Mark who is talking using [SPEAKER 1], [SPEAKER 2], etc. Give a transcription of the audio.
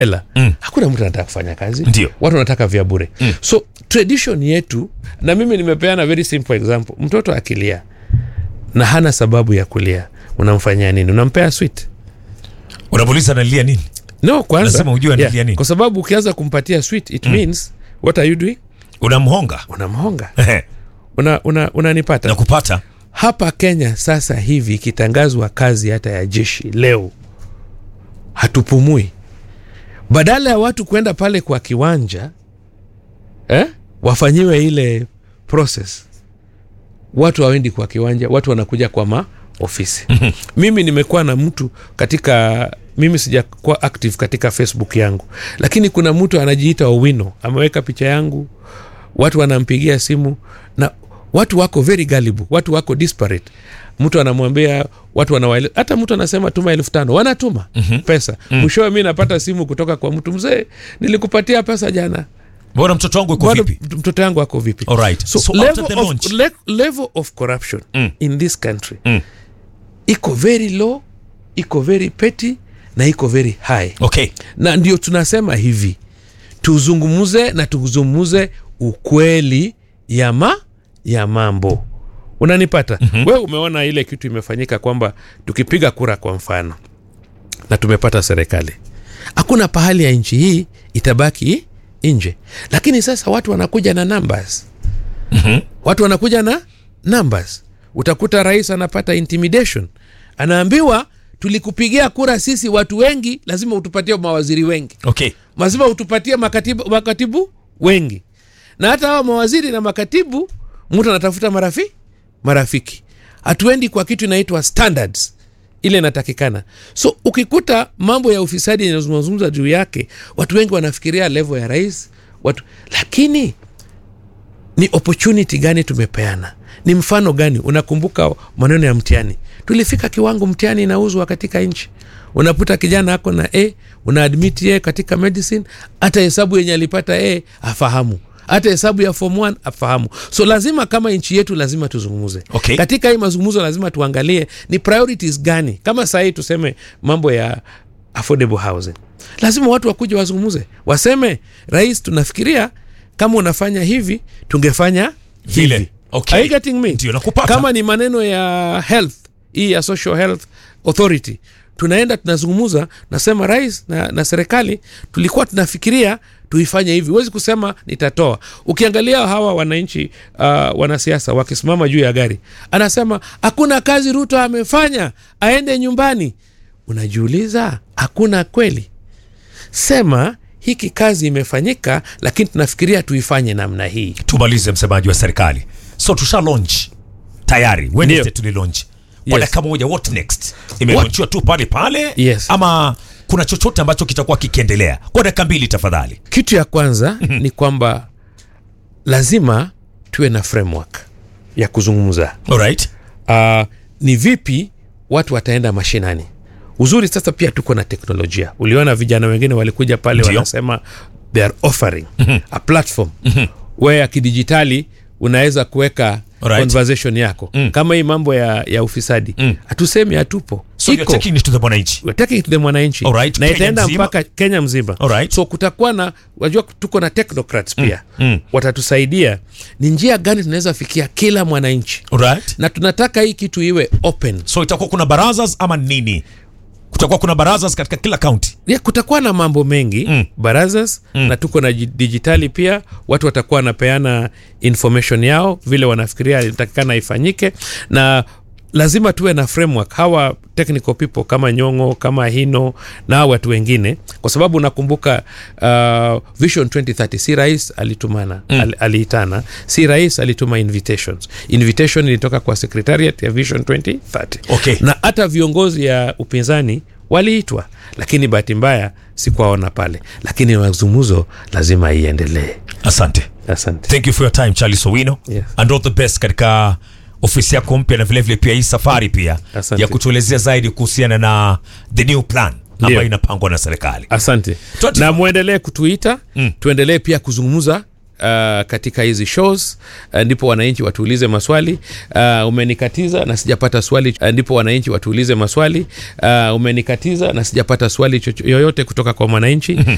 [SPEAKER 1] hela
[SPEAKER 2] Mm.
[SPEAKER 1] hakuna mtu anataka kufanya kazi
[SPEAKER 2] Ndio.
[SPEAKER 1] watu wanataka vya bure
[SPEAKER 2] Mm.
[SPEAKER 1] so tradition yetu na mimi nimepeana very simple example mtoto akilia na hana sababu ya kulia unamfanyia nini unampea sweet
[SPEAKER 2] unamuuliza analia nini
[SPEAKER 1] no kwanza
[SPEAKER 2] Lazima ujue analia nini.
[SPEAKER 1] kwa sababu ukianza kumpatia sweet it means what are you doing
[SPEAKER 2] unamhonga
[SPEAKER 1] unamhonga una, una, unanipata
[SPEAKER 2] na kupata
[SPEAKER 1] hapa kenya sasa hivi ikitangazwa kazi hata ya jeshi leo hatupumui badala ya watu kwenda pale kwa kiwanja eh, wafanyiwe ile process watu hawendi kwa kiwanja watu wanakuja kwa maofisi mimi nimekuwa na mtu katika mimi sijakuwa active katika facebook yangu lakini kuna mtu anajiita owino ameweka picha yangu watu wanampigia simu na watu wako very gullible watu wako disparate mtu anamwambia watu wanawaele hata mtu anasema tuma elfu tano wanatuma mm-hmm. pesa mm. mwishowe mi napata simu kutoka kwa mtu mzee nilikupatia pesa jana
[SPEAKER 2] mbona mtoto wangu iko
[SPEAKER 1] Bado
[SPEAKER 2] vipi
[SPEAKER 1] mtoto yangu ako vipi
[SPEAKER 2] Alright.
[SPEAKER 1] so,
[SPEAKER 2] So
[SPEAKER 1] level,
[SPEAKER 2] after the
[SPEAKER 1] of,
[SPEAKER 2] launch-
[SPEAKER 1] le, level of corruption
[SPEAKER 2] Mm.
[SPEAKER 1] in this country
[SPEAKER 2] Mm.
[SPEAKER 1] iko very low iko very petty na iko very high
[SPEAKER 2] okay
[SPEAKER 1] na ndio tunasema hivi tuzungumuze na tuzungumuze ukweli ya ma ya mambo unanipata mm-hmm. we umeona ile kitu imefanyika kwamba tukipiga kura kwa mfano na tumepata serikali hakuna pahali ya nchi hii itabaki nje lakini sasa watu wanakuja na numbers
[SPEAKER 2] mm-hmm.
[SPEAKER 1] watu wanakuja na numbers utakuta rais anapata intimidation anaambiwa tulikupigia kura sisi watu wengi lazima utupatie mawaziri wengi
[SPEAKER 2] okay
[SPEAKER 1] lazima utupatie makatibu, makatibu wengi na hata hawa mawaziri na makatibu mtu anatafuta marafi marafiki hatuendi kwa kitu inaitwa standards ile inatakikana so ukikuta mambo ya ufisadi yanazungumza juu yake watu wengi wanafikiria level ya rais watu lakini ni opportunity gani tumepeana ni mfano gani unakumbuka maneno ya mtihani tulifika kiwango mtihani inauzwa katika nchi unaputa kijana ako na a unaadmit ye katika medicine hata hesabu yenye alipata a afahamu hata hesabu ya form 1 afahamu so lazima kama nchi yetu lazima tuzungumze
[SPEAKER 2] Okay.
[SPEAKER 1] katika hii mazungumzo lazima tuangalie ni priorities gani kama sahii tuseme mambo ya affordable housing lazima watu wakuja wazungumze waseme rais tunafikiria kama unafanya hivi tungefanya
[SPEAKER 2] Vile.
[SPEAKER 1] hivi
[SPEAKER 2] Okay.
[SPEAKER 1] Are you getting me?
[SPEAKER 2] Ndio, nakupata.
[SPEAKER 1] kama ni maneno ya health hii ya social health authority tunaenda tunazungumuza nasema rais na, na serikali tulikuwa tunafikiria tuifanye hivi huwezi kusema nitatoa ukiangalia hawa wananchi uh, wanasiasa wakisimama juu ya gari anasema hakuna kazi ruto amefanya aende nyumbani unajiuliza hakuna kweli sema hiki kazi imefanyika lakini tunafikiria tuifanye namna hii
[SPEAKER 2] tumalize msemaji wa serikali so tusha launch tayari wednesday
[SPEAKER 1] Ndio.
[SPEAKER 2] tuli launch kwa
[SPEAKER 1] Yes.
[SPEAKER 2] dakika moja what next imelaunchiwa tu pale pale
[SPEAKER 1] Yes.
[SPEAKER 2] ama kuna chochote ambacho kitakuwa kikiendelea kwa dakika mbili tafadhali
[SPEAKER 1] kitu ya kwanza ni kwamba lazima tuwe na framework ya kuzungumza
[SPEAKER 2] alright
[SPEAKER 1] uh, ni vipi watu wataenda mashinani uzuri sasa pia tuko na teknolojia uliona vijana wengine walikuja pale
[SPEAKER 2] Ndio.
[SPEAKER 1] wanasema they are offering a platform where ya kidijitali unaweza kuweka
[SPEAKER 2] Alright.
[SPEAKER 1] conversation yako
[SPEAKER 2] Mm.
[SPEAKER 1] kama hii mambo ya, ya ufisadi
[SPEAKER 2] Mm.
[SPEAKER 1] hatusemi hatupo
[SPEAKER 2] so you're taking it to the mwananchi
[SPEAKER 1] We're taking it to the mwananchi
[SPEAKER 2] Alright,
[SPEAKER 1] na
[SPEAKER 2] Kenya
[SPEAKER 1] itaenda
[SPEAKER 2] mzima?
[SPEAKER 1] mpaka kenya mzima
[SPEAKER 2] Alright.
[SPEAKER 1] so kutakuwa na wajua tuko na technocrats pia
[SPEAKER 2] mm.
[SPEAKER 1] watatusaidia ni njia gani tunaweza fikia kila mwananchi
[SPEAKER 2] alright
[SPEAKER 1] na tunataka hii kitu iwe open
[SPEAKER 2] so itakuwa kuna barazas ama nini kutakuwa kuna barazas katika kila kaunti
[SPEAKER 1] ya kutakuwa na mambo mengi
[SPEAKER 2] Mm.
[SPEAKER 1] barazas
[SPEAKER 2] Mm.
[SPEAKER 1] na tuko na ji- dijitali pia watu watakuwa wanapeana information yao vile wanafikiria inatakikana ifanyike na lazima tuwe na framework hawa technical people kama nyongo kama hino na hawa watu wengine kwa sababu nakumbuka uh, vision 2030 si rais alitumana mm. al, aliitana si rais alituma invitations invitation ilitoka kwa secretariat ya vision 2030
[SPEAKER 2] Okay.
[SPEAKER 1] na hata viongozi ya upinzani waliitwa lakini bahati mbaya sikuwaona pale lakini mazungumzo lazima iendelee
[SPEAKER 2] asante
[SPEAKER 1] asante
[SPEAKER 2] thank you for your time charles owino
[SPEAKER 1] Yes.
[SPEAKER 2] and all the best katika ofisi yako mpya na vilevile pia hii safari pia
[SPEAKER 1] Asante.
[SPEAKER 2] ya kutuelezea zaidi kuhusiana na the new plan ambayo
[SPEAKER 1] Ndio.
[SPEAKER 2] inapangwa na serikali
[SPEAKER 1] asante
[SPEAKER 2] 24.
[SPEAKER 1] na mwendelee kutuita
[SPEAKER 2] Mm.
[SPEAKER 1] tuendelee pia kuzungumza uh, katika hizi shows uh, ndipo wananchi watuulize maswali uh, umenikatiza na sijapata swali uh, ndipo wananchi watuulize maswali uh, umenikatiza na sijapata swali chocho- yoyote kutoka kwa mwananchi